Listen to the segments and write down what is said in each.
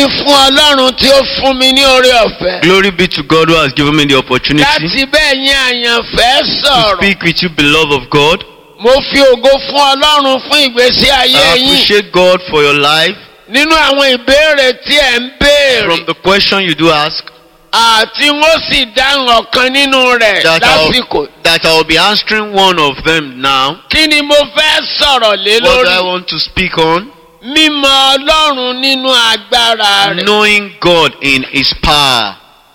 fún ọlọ́run tí ó fún mi ní oore ọ̀fẹ́. Glory be to God who has given me the opportunity láti bẹ́ẹ̀ yín àyànfẹ́ to sọ̀rọ̀. speak with you, beloved of God. mo fi ògo fún ọlọ́run fún ìgbésí ayé I yín. appreciate God for your life. nínú àwọn ìbéèrè tí ẹ̀ ń From béèrè. the question you do ask, àti wọ́n sì dáhùn ọ̀kan nínú rẹ̀ that lásìkò. I'll, that I'll be answering one of them now. kí ni mo fẹ́ sọ̀rọ̀ lé What do I lórí? want to speak on? mímọ̀ ọlọ́run nínú agbára rẹ̀. Knowing God in His power.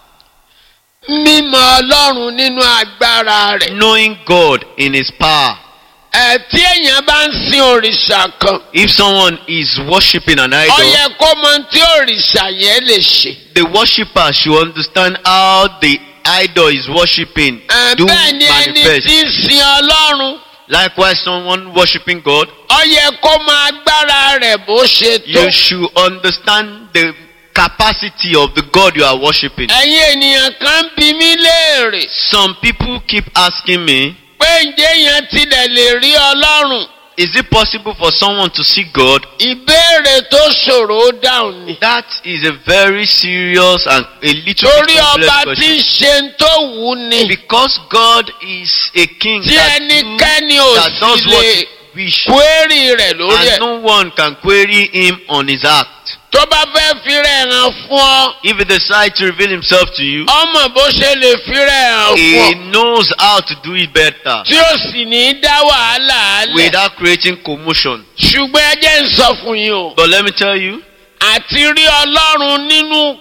mímọ̀ ọlọ́run nínú agbára rẹ̀. Knowing God in His power. ẹ̀ tí èèyàn bá ń sin òrìṣà kan. If someone is worshiping an ó idol, yẹ kó mọ tí òrìṣà yẹn lè ṣe. the worshipper should understand how the idol is worshiping Ẹ̀, do bẹ́ẹ̀ ni ẹni manifest. tí ń sin ọlọ́run. Likewise, someone worshiping God, ó yẹ kó mọ agbára rẹ̀ bó ṣe tó. you should understand the capacity of the God you are worshiping. ẹ̀yin ènìyàn kan bí mí léèrè Some people keep asking me, pé ǹjẹ́ yẹn tilẹ̀ lè rí ọlọ́run. is it possible for someone to see God? ìbéèrè tó ṣòro ó dáhùn ni. That is a very serious and a little torí bit complex ọba tí question. ń ṣe ń tó wù ú ni. Because God is a king tí that, do, ẹnikẹ́ni ò that does sì what lè he wish, kwérì rẹ̀ lórí and ẹ̀. no one can query him on his act. tó bá fẹ́ fi rẹ̀ hàn fún ọ. If he decides to reveal himself to you, ọmọ bó ṣe lè fi rẹ̀ hàn fún he ọ. knows how to do it better tí ó sì ní í dá wàhálà alẹ̀. without creating commotion. ṣùgbọ́n ẹ jẹ́ ń sọ fún yín o. But let me tell you, àti rí ọlọ́run nínú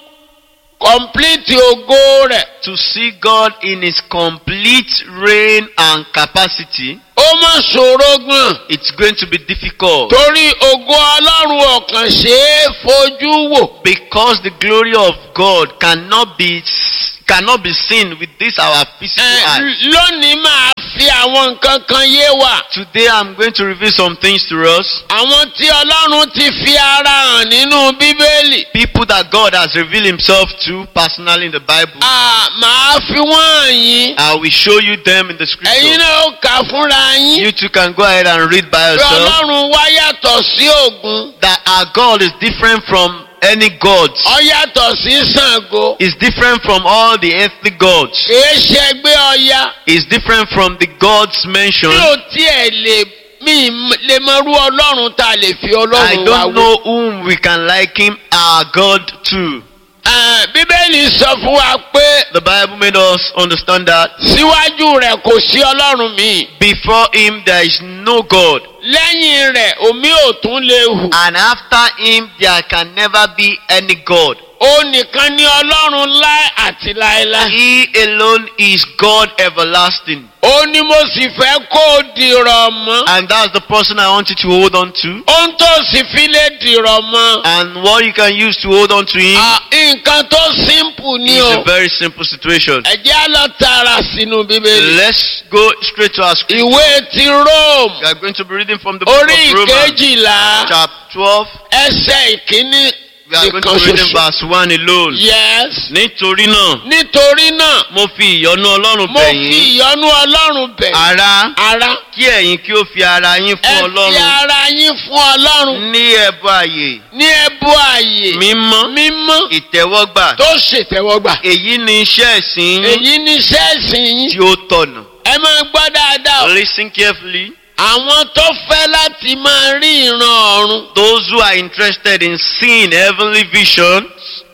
kọ̀m̀plìtì ògo rẹ̀. to see God in his complete reign and capacity, ó mọ̀ ṣòro gan. it's going to be difficult torí ògo ọlọ́run ọ̀kan ṣe é fojú wò. because the glory of God cannot be cannot be seen with this our physical Ẹ, eye. lónìí máa fi àwọn nǹkan kan yé wa. Today I'm going to reveal some things to us. àwọn tí ọlọ́run ti fi ara hàn nínú bíbélì. People that God has revealed himself to personally in the Bible. À, màá fi wọ́n hàn yín. I will show you them in the ẹ̀yin scripture. náà ó kà á fúnra yín. You too can go ahead and read by pé yourself. ọlọ́run wá yàtọ̀ sí ògún. That our God is different from any gods. ọ yàtọ̀ sí Ṣàngó. Is different from all the earthly gods. kìí ṣe ẹgbẹ́ ọya. Is different from the gods mi mentioned. ò tiẹ̀ lè mi m- lè mọ irú ọlọ́run tá a lè fi I ọlọ́run wá don't wò. know whom we can liken our God to. Ẹ, bíbélì sọ fún wa pé The Bible made us understand that síwájú rẹ̀ kò sí ọlọ́run míì. before him there is no God. lẹ́yìn rẹ̀ omi ò tún lè hù. And after him there can never be any God. ó nìkan ní ọlọ́run láé àti láéláé. He alone is God everlasting. ó ní mo sì fẹ́ kó o dìrọ̀ mọ́. And that's the person I want you to hold on to. ohun tó sì fi lè dìrọ̀ mọ́. And what you can use to hold on to him À, nǹkan tó simple ni is o. a very simple situation. ẹ jẹ́ á lọ tààrà sínú bíbélì. Let's go straight to our scripture. ìwé ti Rome We are going to be reading from the book orí of Romans, ìkejìlá chapter 12. ẹsẹ̀ ìkíní We are going to ìkan be reading ṣoṣo. verse 1 alone. yes. Nítorí náà, nítorí náà mo fi ìyọ́nú Ọlọ́run mo bẹ̀ fi yín. ìyọ́nú ọlọ́run bẹ̀. Ará, ara kí ẹ̀yin kí ó fi ara yín ẹ fún fi Ọlọ́run ara yín fún ọlọ́run ní ẹbọ àyè ní ẹbú ààyè mímọ́ mímọ́ ìtẹ́wọ́gbà. tó ṣètẹ́wọ́gbà. Èyí ni iṣẹ́ ìsìn yín èyí ní sẹ́ẹ̀sì yín. tí ó tọ̀nà. ẹ máa gbọ́ dáadáa o. Listen carefully. àwọn tó fẹ́ láti máa rí ìran ọ̀run. Those who are interested in seeing heavenly visions,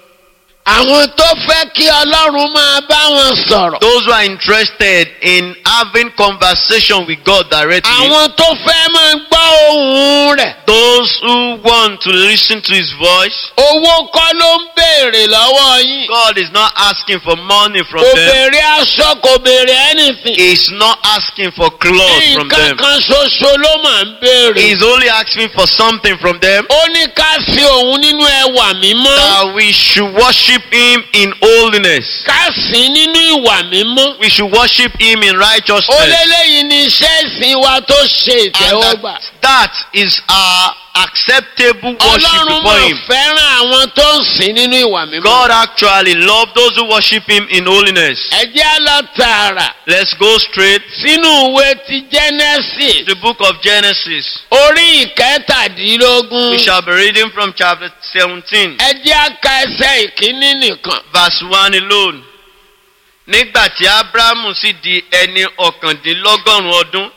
àwọn tó fẹ́ kí ọlọ́run máa bá wọn sọ̀rọ̀. those who are interested in having conversation with God directly, àwọn tó fẹ́ máa gbọ́ ohùn rẹ̀. those who want to listen to His voice, owó kọ́ ló ń béèrè lọ́wọ́ yín. God is not asking for money from kò them. béèrè aṣọ kò béèrè anything. He's not asking for clothes from nǹkan them. kan ṣoṣo ló máa ń béèrè. He's only asking for something from them ó ní ká sí òun nínú ẹwà mímọ́. that we should worship Him in holiness. ká sí nínú ìwà mímọ́. We should worship Him in ó righteousness. léléyìí ní iṣẹ́ ìsìn wa tó ṣe And ìtẹ́wọ́gbà. that, that is our acceptable worship ọlọ́run before máa him. fẹ́ràn àwọn tó ń sìn nínú ìwà mímọ́. God actually loved those who worship him in holiness. ẹ jẹ́ á lọ tààrà Let's go straight sínú ìwé ti genesis to the book of Genesis. orí ìkẹtàdínlógún. We shall be reading from chapter 17, ẹ jẹ́ á ka ẹsẹ̀ ìkíní nìkan. verse 1 alone. Nígbà tí Ábúráhámù sì di ẹni ọ̀kàndínlọ́gọ́rùn-ún ọdún,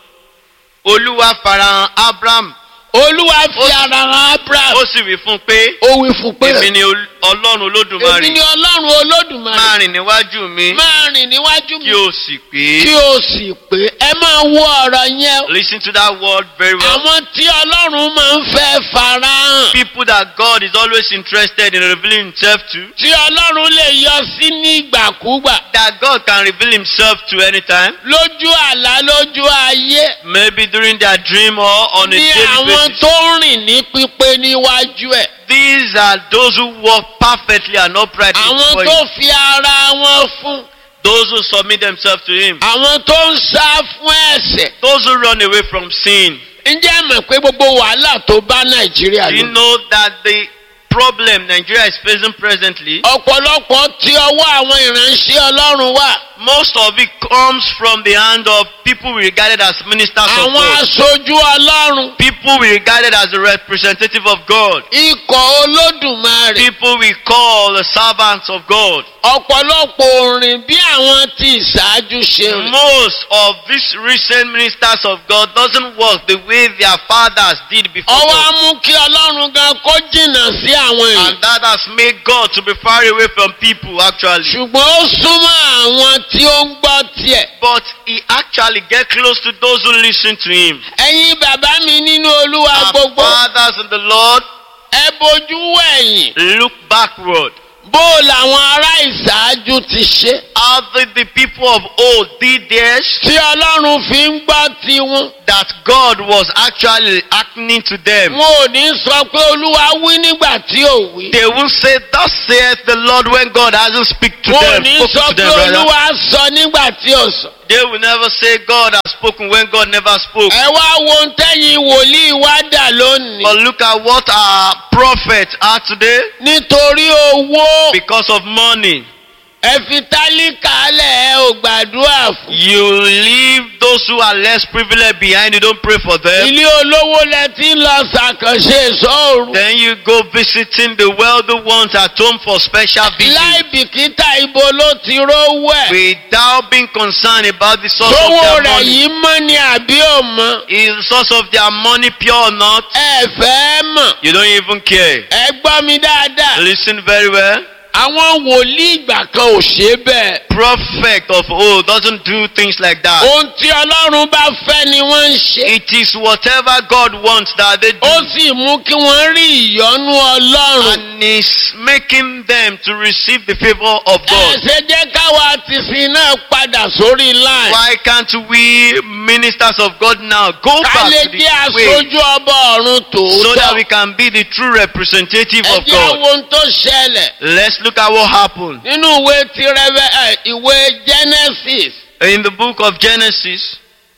Olúwa farahàn Ábúráhámù, olúwa Ó fi sì- ara hàn abraham. ó sì wí fún un pé, ó wí fún pé Èmi ni Ol- Ọlọ́run èmi Olódùmarè, ni ọlọ́run olódùmarè máa rìn níwájú mi, máa rìn níwájú mi kí o sì pé. kí o sì pé ẹ máa wo ọ̀rọ̀ yẹn. Listen to that word very well. àwọn tí ọlọ́run máa ń fẹ́ farahàn. People that God is always interested in revealing himself to, tí ọlọ́run lè yọ sí ní ìgbàkúgbà. that God can reveal himself to anytime, lójú àlá lójú ayé. maybe during their dream or on a ní daily àwọn basis. tó ń rìn ní pípé níwájú ẹ̀. These are those who walk perfectly and uprightly àwọn before tó him. fi ara wọn fún. Those who submit themselves to him. àwọn tó ń sá fún ẹ̀ṣẹ̀. Those who run away from sin. ǹjẹ́ ẹ mọ̀ pé gbogbo wàhálà tó bá nàìjíríà Do you lọ. know that the problem Nigeria is facing presently, ọ̀pọ̀lọpọ̀ tí ọwọ́ àwọn ìránṣẹ́ ọlọ́run wà. most of it comes from the hand of people we regarded as ministers of àwọn God. aṣojú ọlọ́run. People we regarded as the representative of God. ikọ̀ olódùmarè. People we call the servants of God. ọ̀pọ̀lọpọ̀ òrìn bí àwọn tí ìṣáájú ṣe rìn. Most of these recent ministers of God doesn't work the way their fathers did before ọwọ́ á God. mú kí ọlọ́run gan kó jìnnà sí àwọn èèyàn. And that has made God to be far away from people actually. ṣùgbọ́n ó súnmọ́ àwọn tí ó ń gbọ́ tiẹ̀. But he actually get close to those who listen to him. ẹ̀yin bàbá mi nínú olúwa Our gbogbo fathers in the Lord ẹ bojú wẹ̀yìn. look backward. bó làwọn ará ìṣáájú ti ṣe. How did the people of old did theirs tí ọlọ́run fi ń gbọ́ tiwọn. that God was actually acting to them. wọn ò ní sọ pé olúwa wí nígbà tí ò wí. They will say, Thus saith the Lord when God hasn't speak to wọn ò them. ní spoken sọ to pé them rather. olúwa sọ nígbà tí ò sọ. They will never say God has spoken when God never spoke. ẹ wá wo ohun tẹ́yìn wòlíì wá dà lónìí. But look at what our prophets are today nítorí owó because of money. ẹ fi tálíkà lẹ̀ ẹ ò gbàdúrà fún. You leave those who are less privileged behind, you don't pray for them. ilé olówó lẹ ti ń lọ ṣàkànṣe ìṣòro. Then you go visiting the wealthy ones at home for special láì visits bìkítà ibo ló ti rówó ẹ̀. without being concerned about the source sówó of their rẹ̀ money. yìí mọ́ ni àbí ò mọ́. Is the source of their money pure or not? ẹ fẹ́ mọ̀. You don't even care. ẹ gbọ́ mi dáadáa. Listen very well. àwọn wòlíì ìgbà kan ò ṣe bẹ́ẹ̀. Prophet of old doesn't do things like that. ohun tí ọlọ́run bá fẹ́ ni wọ́n ń ṣe. It is whatever God wants that they do. ó sì mú kí wọ́n rí ìyọ́nú ọlọ́run. And is making them to receive the favor of ẹ God. ṣe jẹ́ káwa ti sin náà padà sórí line. Why can't we ministers of God now go ká back lè to the jẹ́ way aṣojú ọba ọ̀run so that we tòótọ́. can be the true representative ẹ of jẹ́ àwọn God? ohun tó ṣẹlẹ̀ Let's look at what happened nínú ìwé ti rẹ́fẹ́ ẹ̀ ìwé genesis in the book of Genesis.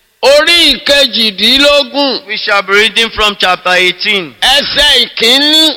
orí ìkejìdínlógún We shall be reading from chapter 18. ẹsẹ̀ ìkíní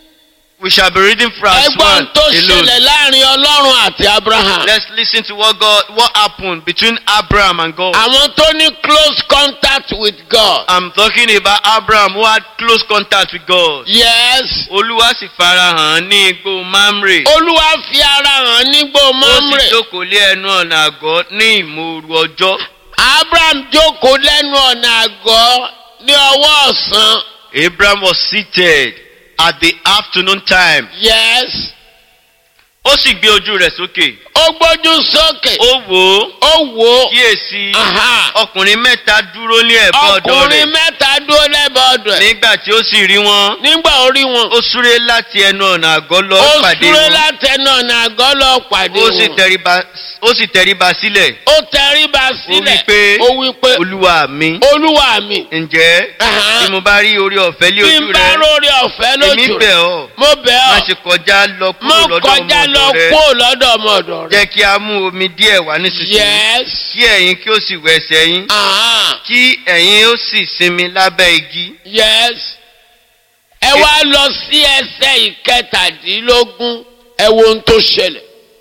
We shall be reading from verse ẹgbọ́n 1 tó alone. ṣẹlẹ̀ láàrin ọlọ́run àti abraham. Let's listen to what God what happened between Abraham and God. àwọn tó ní close contact with God. I'm talking about Abraham who had close contact with God. yes Olúwa sì farahàn ní igbó Mamre. olúwa fi ara hàn nígbò Ó sì mamre. jókòó lé ẹnu ọ̀nà àgọ́ ní ìmòoru ọjọ́. abraham jókòó lẹ́nu ọ̀nà àgọ́ ní ọwọ́ ọ̀sán. Abraham was seated at the afternoon time. yes Ó sì gbé ojú rẹ̀ sókè. ó gbójú sókè. Ó wò ó. ó wò ó. Kíyèsí Aha. ọkùnrin mẹ́ta dúró ní ẹ̀bá ọ̀dọ̀ ọkùnrin rẹ̀. mẹ́ta dúró lẹ́bàá ọ̀dọ̀ ẹ̀. Nígbà tí ó sì rí wọn, nígbà orí wọn. ó súré láti ẹnu ọ̀nà àgọ́ lọ ó pàdé súré wọn. látẹnu ọ̀nà àgọ́ lọ pàdé Ó sì wọn. tẹríba ó sì tẹríba sílẹ̀. ó tẹríba Ó sílẹ̀. wí pé ó wí pé Olúwa mi. olúwa mi. Ǹjẹ́ Aha. tí mo bá rí orí ọ̀fẹ́ lé bí ojú n bá rẹ, rórí ọ̀fẹ́ èmi lójú bẹ̀ rẹ̀. ọ́. mo bẹ̀ Má ọ́. ṣe kọjá lọ mo kúrò lọ́dọ̀ kọjá ọmọ lọ ọ̀dọ̀ rẹ. kó lọ́dọ̀ ọmọ ọ̀dọ̀ rẹ̀. Jẹ́ kí a mú omi díẹ̀ wá nísinsìnyí. yes. Kí ẹ̀yin kí ó sì wẹ ẹsẹ̀ yín. Aha. Kí ẹ̀yin ó sì sinmi lábẹ́ igi. yes. ẹ wá lọ sí ẹsẹ̀ ìkẹtàdínlógún ẹ wo ohun tó ṣẹlẹ̀.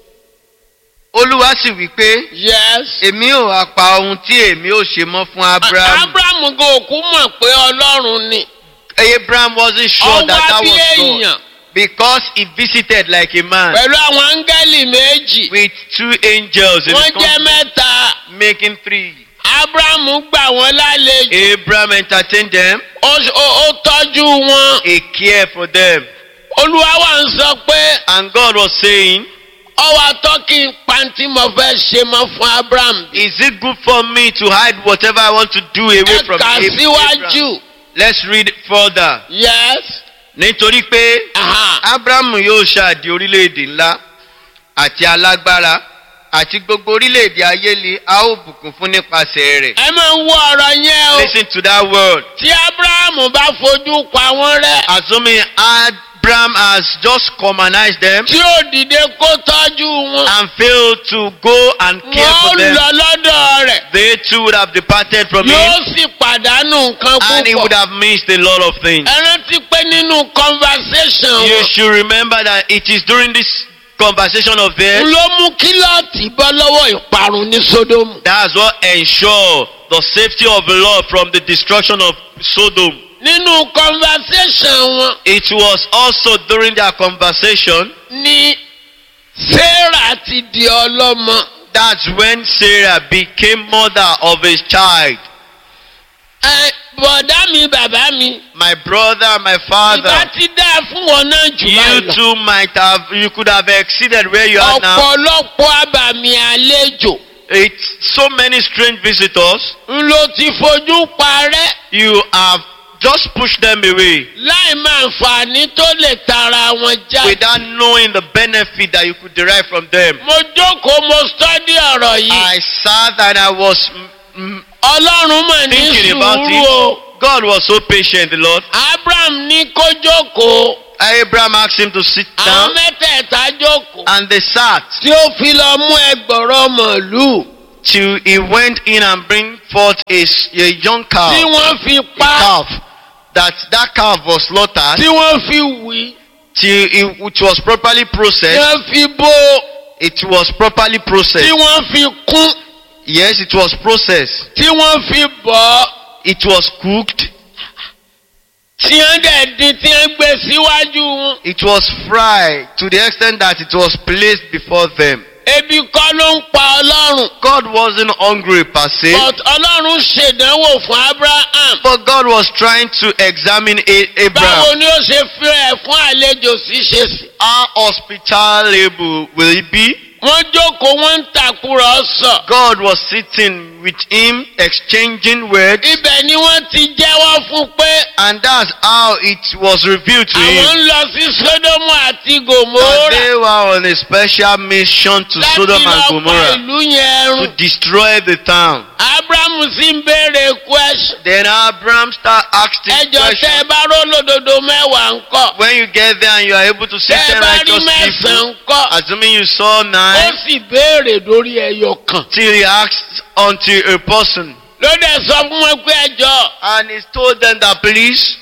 olúwa sì wí pé yes. èmi ò wá pa ohun tí èmi ò ṣe mọ́ fún abraham. abraham gan òkú mọ̀ pé ọlọ́run ni. abraham wasn't sure that ọwọ́ that bí was èèyàn God because he visited like a man pẹ̀lú àwọn áńgẹ́lì méjì. with two angels in wọ́n his jẹ́ company mẹ́ta. making three. abraham gbà wọ́n lálejò. abraham entertained them ó ó- ó tọ́jú wọn. he cared for them olúwa wa ń sọ pé and God was saying ọwọ́ atọ́kì pàǹtí mo fẹ́ ṣe mọ́ fún abraham. is it good for me to hide whatever I want to do away ẹ from kà Ab- síwájú. Abraham? Let's read further. yes. nítorí pé aha. abrahamu yóò ṣáàdì orílẹ̀-èdè ńlá àti alágbára àti gbogbo orílẹ̀-èdè ayé ni a ó bùkún fún nípasẹ̀ rẹ̀. ẹ máa ń wo ọ̀rọ̀ yẹn o. listen to that word. tí abraham bá fojú pa wọ́n rẹ́. assuming abraham has just commonized them tí ó dìde kó tọ́jú wọn. and failed to go and care wọ́n for them lọ lọ́dọ̀ rẹ̀. they too would have departed from yóò him sì pàdánù nǹkan and he would púpọ̀. have missed a lot of things. ẹ rántí pé nínú conversation You wọn. should remember that it is during this conversation of theirs ló mú kílọ̀tì bọ́ lọ́wọ́ ìparun ní sódómù. that's what ensure the safety of the Lord from the destruction of Sodom. nínú conversation wọn It was also during their conversation ni sarah ti di ọlọ́mọ. that's when Sarah became mother of his child. ẹ bọ̀dá mi bàbá mi. My brother, my ìbá father, ti dáa fún wọn náà jù báyìí you lọ. too might have, you could have exceeded where you are now. ọ̀pọ̀lọpọ̀ àbàmì àlejò It's so many strange visitors. ń ló ti fojú parẹ́ You have just pushed them away láì máa nfààní tó lè tara wọn já. without knowing the benefit that you could derive from them. mo jókòó mo stọ́dí ọ̀rọ̀ yìí. I sat and I was mm, mm, ọlọ́run mà ní thinking about sùúrù o. it. God was so patient, the Lord. abraham ní kó jókòó Abraham asked him to sit àwọn down mẹ́tẹ̀ẹ̀ta jókòó. and they sat tí ó fi lọ mú ẹgbọ̀rọ̀ màlúù till he went in and bring forth a, s- a young tí calf, wọ́n fi a pa calf. That that calf was slaughtered tí wọ́n fi wí till it, it was properly tí processed. wọ́n fi bó It was properly tí processed. wọ́n fi kún Yes, it was processed. tí wọ́n fi bọ̀ ọ́. It was cooked. tí wọ́n dẹ̀ dín tí wọ́n gbé síwájú wọn. It was fried to the extent that it was placed before them. ebi kọ́ ló ń pa ọlọ́run. God wasn't hungry per se, but ọlọ́run ṣèdánwò fún abraham. but God was trying to examine A- báwo Abraham. ni ó ṣe fi ẹ̀ fún àlejò ṣíṣe sí. How hospitable will he be? wọ́n jókòó wọ́n ń tàkúrọ̀sọ. God was sitting with him, exchanging words, ibẹ̀ ni wọ́n ti jẹ́wọ́ fún pé and that's how it was revealed to àwọn him ń lọ sí sódómù àti that gòmórà. they were on a special mission to láti Sodom and lọ pa Gomorrah ìlú yẹn to run. destroy the town. abraham sì ń béèrè question. Then Abraham start asking ẹjọ tẹ ẹ questions. bá rólódodo mẹ́wàá ńkọ́. When you get there and you are able to see tẹ ẹ ten bá rí righteous mẹ́sàn-án people, ńkọ́. assuming you saw ó nine, sì béèrè lórí ẹyọ kan. till he asked unto a person, ló dẹ̀ sọ fún wọn pé ẹjọ́ and he told them that please,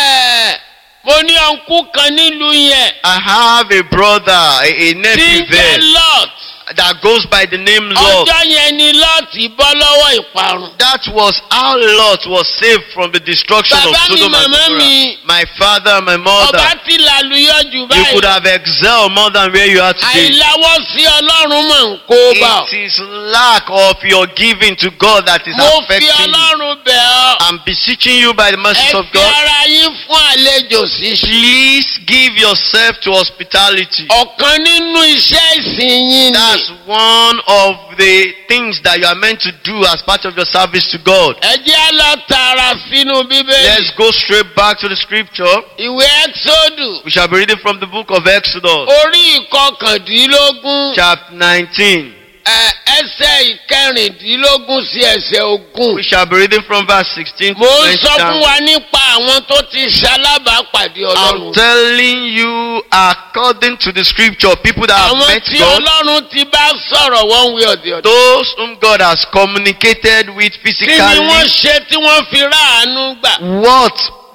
ẹ mo ní ọ̀nkú kan nílùú yẹn I have a brother, a, a tí nephew ń jẹ́ there lot that goes by the name Lot. ọjọ́ yẹn ni lot bọ́ lọ́wọ́ ìparun. That was how Lot was saved from the destruction of Bàbá mi, Sodom and màmá Gomorrah. mi. My father, and my ọba mother, ti làlùyọ jù you báyìí. could have excelled more than where you are today. àìláwọ́ sí ọlọ́run mọ̀ ń kó bá ọ. It is lack of your giving to God that is mo fi affecting you. ọlọ́run bẹ̀ ọ́. I'm beseeching you by the mercies ẹ of fi God. ara yín fún àlejò ṣíṣe. Please give yourself to hospitality. ọ̀kan nínú iṣẹ́ ìsìn yín ni. That's one of the things that you are meant to do as part of your service to God. ẹ jẹ́ á lọ tààrà sínú bíbélì. Let's go straight back to the scripture. ìwé ẹ́xódù We shall be reading from the book of Exodus, orí ìkọkàndínlógún chapter 19. ẹ, ẹsẹ̀ ìkẹrìndínlógún sí ẹsẹ̀ ogún. We shall be reading from verse 16 to mo ń 20 sọ fún down. wa nípa àwọn tó ti ṣalábàápàdé I'm ọlọ́run. telling you, according to the scripture, people that have àwọn met tí God, ọlọ́run ti bá sọ̀rọ̀ one way or the other. those whom God has communicated with kí ni physically, wọ́n ṣe tí wọ́n fi ráàánú gbà. what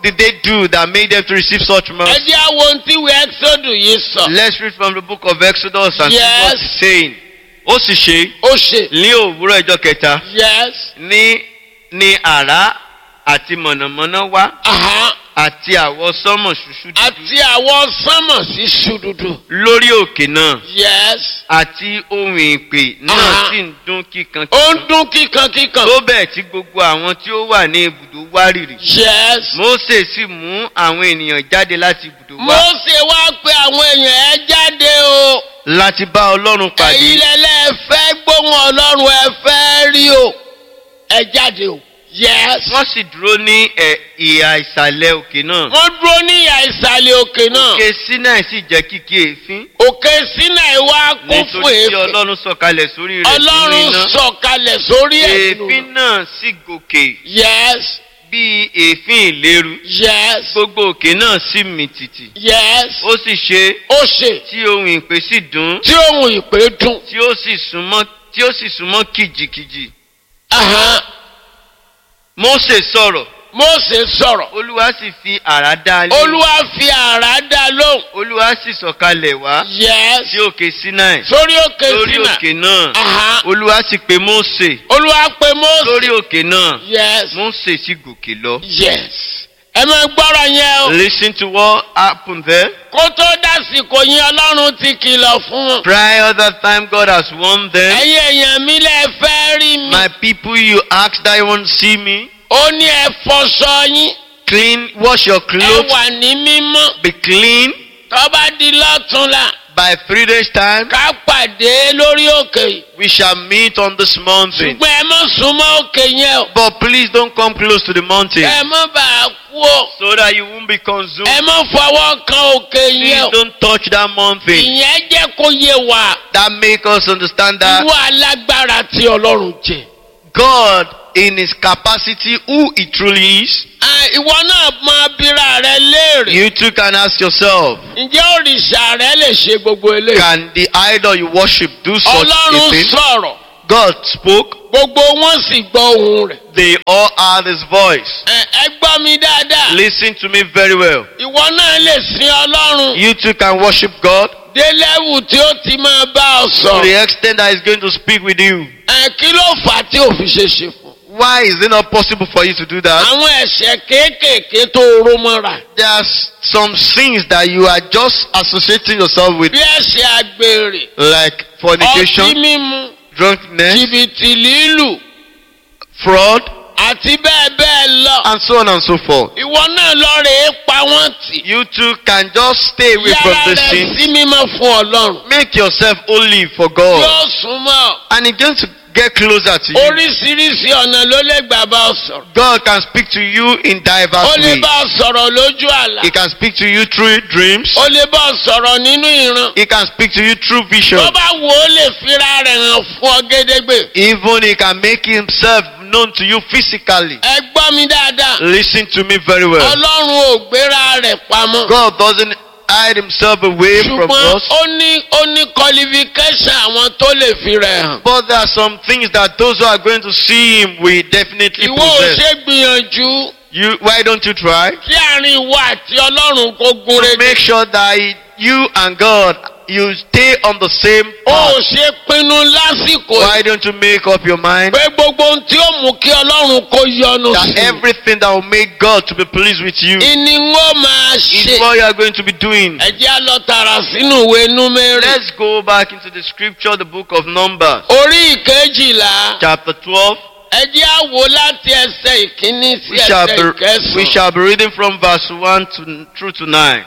did they do that made them to receive such ẹ mercy? jẹ́ àwọn ohun tí ìwé exodus yìí sọ. Let's read from the book of Exodus and see what Yes. it's saying. Ó sì ṣe ó ṣe. ní òwúrọ̀ ọjọ́ kẹta yes. ní ní àrá àti mọ̀nàmọ́ná wá aha àti àwọ̀ sánmọ̀ ṣùṣù dúdú àti àwọn sánmọ̀ sí ṣùdùdù. lórí òkè náà yes. àti ohun ìpè náà Aha. sì ń dún kíkan ó ń dún kíkan kíkan. tó bẹ́ẹ̀ tí gbogbo àwọn tí ó wà ní ibùdó wárìrì. yes. Mósè sì mú àwọn ènìyàn jáde láti ibùdó wá Mósè wá pé àwọn èèyàn ẹ jáde o. láti bá Ọlọ́run ẹ̀yin pàdé. lẹ́lẹ́ fẹ́ gbóhùn ọlọ́run ẹ fẹ́ rí o. ẹ jáde o. yes. Wọ́n sì dúró ní ẹ̀, ìhà ìsàlẹ̀ òkè náà. wọ́n dúró ní ìyá ìsàlẹ̀ òkè náà. Òkè Sinai sì jẹ́ kìkì èéfín òkè Sínáì wá kún fún nítorí tí èéfín. Ọlọ́run sọ̀kalẹ̀ sórí rẹ̀ nínú ọlọ́run iná. sọ̀kalẹ̀ sórí Èéfín ẹ̀sùn. náà sì gòkè yes. bí èéfín ìléru. yes. Gbogbo òkè náà sì mì tìtì. yes. Ó sì ṣe ó ṣe tí ohun ìpè sì dún tí ohun ìpè dùn. tí ó sì súnmọ́ tí ó sì súnmọ́ kìjìkìjì. Ahan. Mósè sọ̀rọ̀ Mósè sọ̀rọ̀. Olúwa sì fi àrá dá a lé. olúwa fi àrá dá lóhùn. Olúwa sì sọ̀kalẹ̀ wá yes. sí òkè Sinai sórí òkè lórí Sínáì. òkè náà. Ahan. Olúwa sì pe Mósè olúwa pe Mósè. lórí òkè náà. yes. Mósè sì gòkè lọ. yes. ẹ máa gbọ́rọ̀ yẹn o. Listen to what happened there. kó tó dásìkò yín ọlọ́run ti kìlọ̀ fún wọn. Prior that time God has warned them. ẹ̀yin èèyàn mi lẹ fẹ́ rí mi. My people you ask that you want to see me. ó ní ẹ fọṣọ yín. Clean, wash your ẹ clothes, wà ní mímọ́. be clean. tó bá di lọ́túnla By three days time, ká pàdé lórí òkè yìí. we shall meet on this mountain. ṣùgbọ́n ẹ má súnmọ́ òkè yẹn o. But please don't come close to the mountain ẹ má bàa kú o. so that you won't be consumed. ẹ má fọwọ́ kan òkè Please yẹn o. don't touch that mountain. ìyẹn jẹ́ kó yé wa. That make us understand that irú alágbára tí ọlọ́run jẹ. God, in His capacity, who He truly is, À, ìwọ náà máa bira rẹ léèrè. you too can ask yourself, ǹjẹ́ òrìṣà rẹ lè ṣe gbogbo eléyìí. can the idol you worship do such a ọlọ́run thing? sọ̀rọ̀ God spoke, gbogbo wọn sì gbọ́ ohùn rẹ̀. they all heard His voice. ẹ ẹ gbọ́ mi dáadáa. Listen to me very well. ìwọ náà lè sin ọlọ́run. You too can worship God dé lẹ́wù tí ó ti máa bá ọ to sọ̀rọ̀. the extent that He's going to speak with you. ẹ kí ló fà á tí ò fi ṣe ṣe fún. Why is it not possible for you to do that? àwọn ẹ̀ṣẹ̀ kéékèèké tó ró mọ́ra. There's some sins that you are just associating yourself with, bí ẹ̀ṣẹ̀ àgbèrè. like ọtí fornication, mímu. drunkenness, jìbìtì lílù. fraud, àti bẹ́ẹ̀ bẹ́ẹ̀ lọ. and so on and so forth. ìwọ náà lọ rè é pa wọ́n tì. You too can just stay away from yára this rẹ sin. sí mímọ́ fún ọlọ́run. Make yourself holy for God. yóò súnmọ́. And He's going to get closer to you. oríṣiríṣi ọ̀nà ló lè gbà bá ọ sọ̀rọ̀. God can speak to you in ó diverse lè ways. bá ọ sọ̀rọ̀ lójú àlá. He can speak to you through dreams. ó lè bá ọ sọ̀rọ̀ nínú ìran. He can speak to you through vision. tó bá wò ó lè fira rẹ̀ hàn fún ọ gédégbè. Even He can make Himself known to you physically. ẹ gbọ́ mi dáadáa. Listen to me very well. ọlọ́run ò gbéra rẹ̀ pamọ́. God doesn't hide Himself away from ṣùgbọ́n us. ó ní ó ní qualification àwọn tó lè fi rẹ̀ hàn. But there are some things that those who are going to see Him will definitely ìwọ ò possess. ṣe gbìyànjú You, why don't you try? kí àárín ìwọ àti ọlọ́run kó gún To régé. make sure that you and God, you stay on the same ó path. ṣe pinnu lásìkò Why don't you make up your mind pé gbogbo ohun tí ó mú kí ọlọ́run kó yọ́nú that sí i. everything that will make God to be pleased with you ìní ń ó máa is ṣe. what you are going to be doing? ẹ jẹ́ á lọ tààrà sínú ìwé númérì. Let's go back into the scripture, the book of Numbers, orí ìkejìlá chapter 12. ẹ jẹ́ á wò láti ẹsẹ̀ ìkíní sí We shall ẹsẹ̀ be, we ìkẹsàn-án. shall be reading from verse 1 to, through to 9.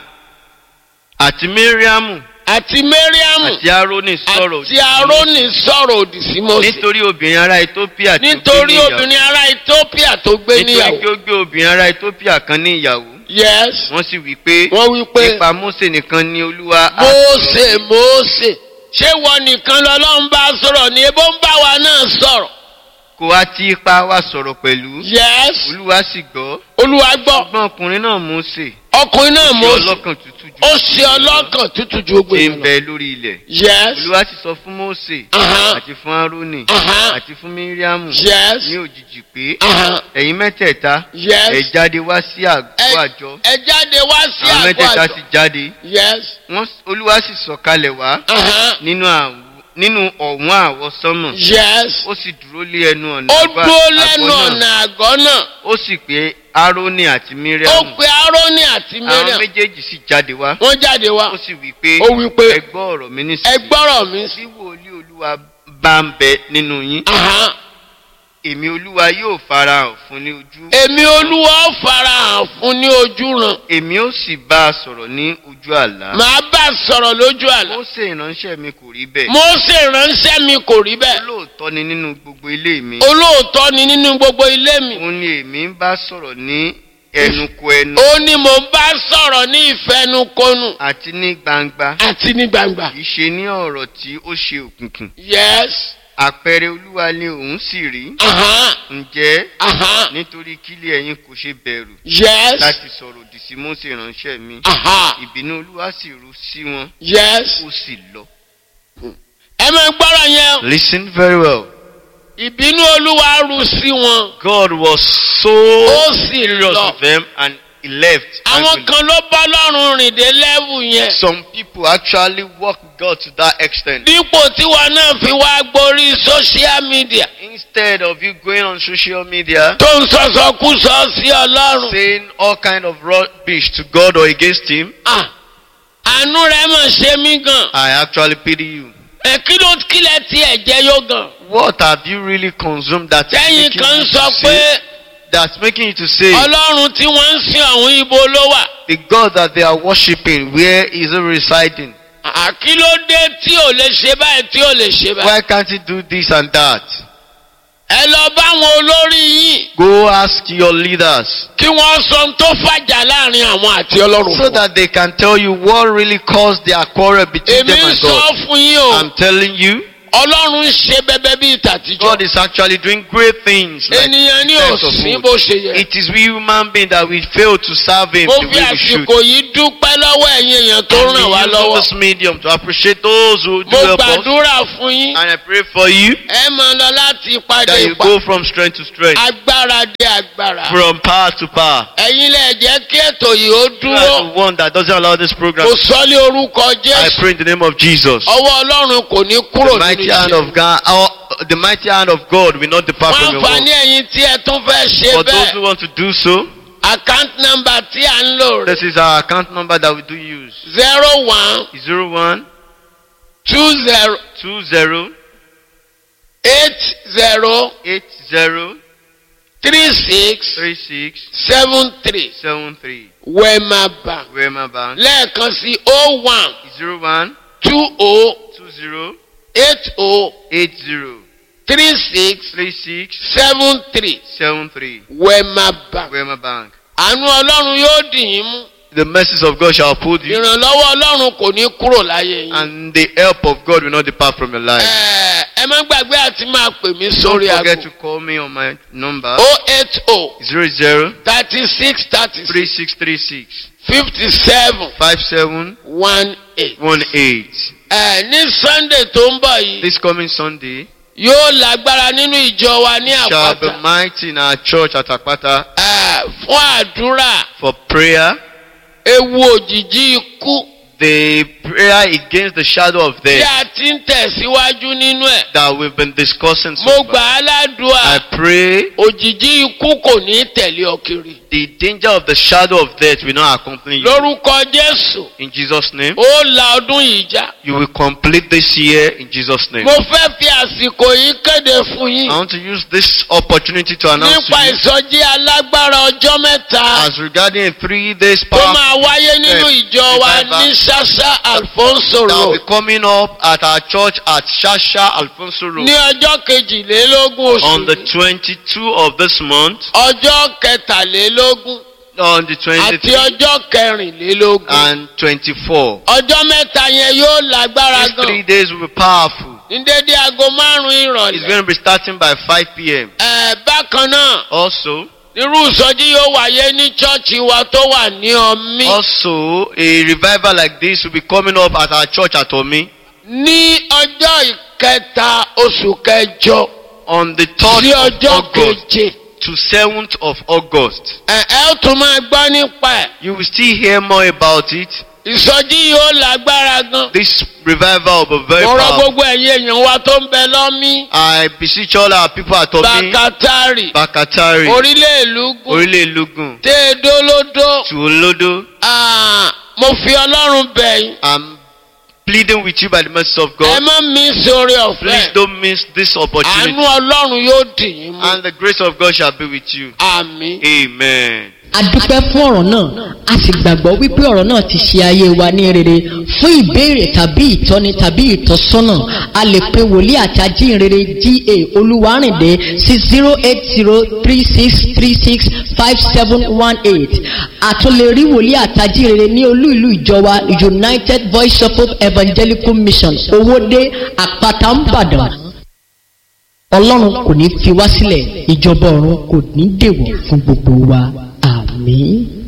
Àti Miriamu àti mariamu àti Aaroni sọ̀rọ̀ àti aaroni sọ̀rọ̀ òdì sí mose. nítorí obìnrin ará Ethiopia tó gbé nítorí ní ìyàwó. obìnrin ará ethiopia tó gbé Nítorí níyàwó. pé ó gbé obìnrin ará Ethiopia kan ní ìyàwó. yes Wọ́n sì wí pé wọ́n wí pé nípa Mósè nìkan ni Olúwa á mose sọ̀rọ̀. mose ṣé wọ́n nìkan lọ́lọ́run bá sọ̀rọ̀ ni ebó ń bá wa náà sọ̀rọ̀. Kò wá tí ipa wa sọ̀rọ̀ pẹ̀lú. yes Olúwa sì gbọ́. olúwa gbọ́ Ṣùgbọ́n ọkùnrin náà Mósè ọkùnrin náà ṣe mose ọlọ́kàn tútù ó ṣe ọlọ́kàn tútù ju gbogbo tí ń èèyàn lọ. bẹ lórí ilẹ̀. yes olúwa sì sọ fún Mósè Aha. àti fún Árónì Aha. àti fún Míríámù yes ní òjijì pé Aha. ẹ̀yin mẹ́tẹ̀ẹ̀ta yes ẹ jáde wá sí àgọ́ Ẹ- àjọ ẹ jáde wá sí àwọn àgọ́ mẹ́tẹ̀ẹ̀ta àjọ sì jáde yes wọ́n olúwa sì sọ̀kalẹ̀ wá Aha. nínú àwọ- nínú ọ̀wọ́n àwọsánmọ̀ yes ó sì dúró lé ẹnu ọ̀nà ó àgọ́- dúró àgọ́ lẹ́nu náà. ọ̀nà àgọ́ náà ó sì pé Árónì àti ó Míríámù pe Árónì àti àwọn Miriam méjèèjì sì jáde wá wọ́n jáde wá ó sì wí pé ó wí pé ẹ gbọ́ ọ̀rọ̀ mi ẹ nísìnyí gbọ́rọ̀ mi sí. bí wòlíì olúwa bá ń bẹ nínú yín Aha. èmi olúwa yóò farahàn fún ní ojú èmi olúwa ó farahàn fún ní ojú ràn èmi ó sì bá a sọ̀rọ̀ ní ojú àlá màá bá a sọ̀rọ̀ lójú àlá Mósè ìránṣẹ́ mi kò rí bẹ́ẹ̀ Mósè ránṣẹ́ mi kò rí bẹ́ẹ̀ olóòótọ́ ni nínú gbogbo ilé mi olóòótọ́ ni nínú gbogbo ilé mi òun ni èmi ń bá sọ̀rọ̀ ní ẹnukò ẹnu ó ní mò ń bá sọ̀rọ̀ ní ìfẹnukonu àti ní gbangba àti ní gbangba kì í ṣe ní ọ̀rọ̀ tí ó ṣe òkùnkùn yes àpẹẹrẹ olúwa ni òun sì rí aha ǹjẹ́ aha nítorí kílẹ̀ ẹ̀yin kò ṣe bẹ̀rù yes láti sọ̀rọ̀ òdì sí Mósè ìránṣẹ́ mi aha ìbínú olúwa sì ru sí wọn yes ó sì lọ. ẹ máa gbọ́rọ̀ yẹn listen very well. ìbínú olúwa rú sí wọn God was so ó sì serious lọ with them and he left. àwọn angrily. kan ló bá lọ́rùn rìn dé lẹ́wù yẹn Some people actually walk with God to that extent. dípò tíwa náà fi wá gborí social media Instead of you going on social media tó ń sọ̀sọ̀kúsọ sí ọlọ́run saying all kind of rubbish to God or against him, Ah, àánú rẹ̀ mọ̀ ṣe mí gan I actually pity you. ẹ kí ló kílẹ̀ tí ẹ̀ jẹ́ yó gan What have you really consumed that is tẹ́yìn making kan you sọ to pé say, that's making you to say ọlọ́run tí wọ́n ń sin àwọn ibo ló wà the God that they are worshiping, where is he residing? Ah, kí ló dé tí ò lè ṣe báyìí tí ò lè ṣe báyìí Why can't he do this and that? ẹ lọ bá àwọn olórí yín Go ask your leaders kí wọ́n sọ ohun tó fàjà láàrin àwọn àti ọlọ́run so fún wa. that they can tell you what really caused their quarrel between èmi them ń and sọ God. fún yín o I'm telling you, ọlọ́run ń ṣe bẹbẹ bíi tàtijọ́ God is actually doing great things. Like ènìyàn ní times of òsín old. bó ṣe yẹ. It is we human beings that we fail to serve Him mo the fi way we should. àsìkò yìí dúpẹ́ lọ́wọ́ ẹ̀yin èèyàn tó And we ràn wá use lọ́wọ́. this medium to appreciate those who do mo help us. gbàdúrà fún yín And I pray for you ẹ máa lọ láti ìpàdé that you ìpà go from strength to strength, agbára dé agbára. from power to power. ẹ̀yin lè jẹ́ kí ètò yìí ó You are dúró the one that doesn't allow this program. kò sọ́lé orúkọ I jésù pray in the name of Jesus. ọwọ́ ọlọ́run kò ní kúrò The mighty nínú hand iṣẹ́. of God, our, the mighty hand of God will not depart wọ́n from your àǹfààní work. ẹ̀yin tí ẹ tún fẹ́ ṣe For those who bẹ́ẹ̀ want to do so, account number tí à ń lò rẹ̀ this is our account number that we do use. zero one Zero one two zero two zero eight zero eight zero three six three six seven three seven three. wema bank Wema Bank. lẹ́ẹ̀kan sí o one Zero one two o two zero eight o eight zero three six three six seven three seven three. wema bank. Wema Bank. àánú ọlọ́run yóò dì yín mú The mercies of God shall uphold you, ìrànlọ́wọ́ ọlọ́run kò ní kúrò láyé yín. and the help of God will not depart from your life. Ẹ ẹ má gbàgbé àti máa pè mí Don't sórí forget aago to call me on my number o eight o zero zero thirty six thirty three six six three six fifty seven five seven one eight. one eight. ẹ ní sunday tó ń bọ̀ yìí This coming Sunday yóò lágbára nínú ìjọ wa ní shall be àpáta mighty in our church at Akpata ẹ fún àdúrà for prayer. ewu òjijì ikú The prayer against the shadow of tí death a ti ń tẹ̀síwájú nínú ẹ̀. that we've been discussing mo so gbà far. á ládùúà I pray òjijì ikú kò ní tẹ̀lé ọ kiri. the danger of the shadow of death will not accompany you. lórúkọ jésù In Jesus' name, ó la ọdún yìí já. you will complete this year in Jesus' name. mo fẹ́ fi àsìkò yìí kéde fún I yín want to use this opportunity to announce nípa to you ìsọjí alágbára ọjọ́ mẹ́ta as regarding a three days tó power máa wáyé nínú eh, ìjọ wa revival ní ṣáṣá alfonso that will road be coming up at our church at Shasha Alfonso Road ní ọjọ́ kejìlélógún on oṣù the yìí 22 of this month, ọjọ́ kẹtàlélógún on the àti 23 ọjọ́ kẹrìnlélógún and 24. ọjọ́ mẹ́ta yẹn yóò lágbára These three gan days will be powerful. ní dédé aago márùn-ún It's ìrọ̀lẹ́ going to be starting by 5 p.m. ẹ̀ bákan náà Also, irú ìsọjí yóò wáyé ní chọ́ọ̀chì wa tó wà ní ọmí Also, a revival like this will be coming up at our church at Omi ní ọjọ́ ìkẹta oṣù kẹjọ on the sí 3rd of ọjọ́ August keje to 7th of August. ẹ ẹ ó tún máa gbọ́ nípa ẹ̀ You will still hear more about it. ìsọjí yóò lágbára gan. This revival will be very mo rọ powerful. gbogbo ẹ̀yin èèyàn wa tó ń bẹ lọ́mí I beseech all our people at Omi, bàkátàrì Bakatari, orílẹ̀ ìlú gùn Orílẹ̀ Lugun, téèdólódó Tuolodo. Ah, mo fi ọlọ́run bẹ̀ yín I'm pleading with you by the mercy of ẹ God. má mi sórí Please ọ̀fẹ́ don't miss this àánú opportunity. ọlọ́run yóò dì yín mú And the grace of God shall be with you. àmín. Amen. a dúpẹ́ fún ọ̀rọ̀ náà a sì gbàgbọ́ wípé ọ̀rọ̀ náà ti ṣe ayé wa ní rere fún ìbéèrè tàbí ìtọ́ni tàbí ìtọ́sọ́nà a lè pe wòlíì àti ajínrere ga olúwarìndé sí zero eight zero three six three six five seven one eight a tún lè rí wòlíì àti ajínrere ní olú ìlú ìjọ wa united voice of hope evangelical mission owóde àpáta ńbàdàn ọlọ́run kò ní fi wá sílẹ̀ ìjọba ọ̀run kò ní dèwọ̀ fún gbogbo wa àmín.